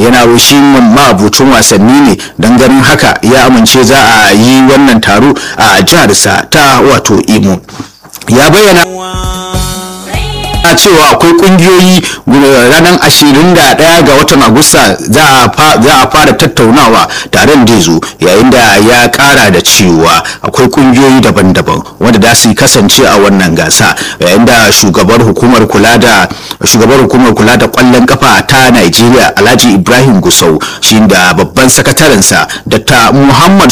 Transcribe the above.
yana shi mabucin wasanni ne don ganin haka ya amince za a yi wannan taro a jiharsa ta wato imo ya bayyana na cewa akwai kungiyoyi ranar 21 ga watan agusta za a fara tattaunawa taron da zo yayin da ya kara da cewa akwai kungiyoyi daban-daban wanda za su kasance a wannan gasa yayin da shugabar hukumar kula da shugabar hukumar kula da kwallon kafa ta Najeriya Alhaji Ibrahim Gusau shi da babban sakatarensa Dr. Muhammad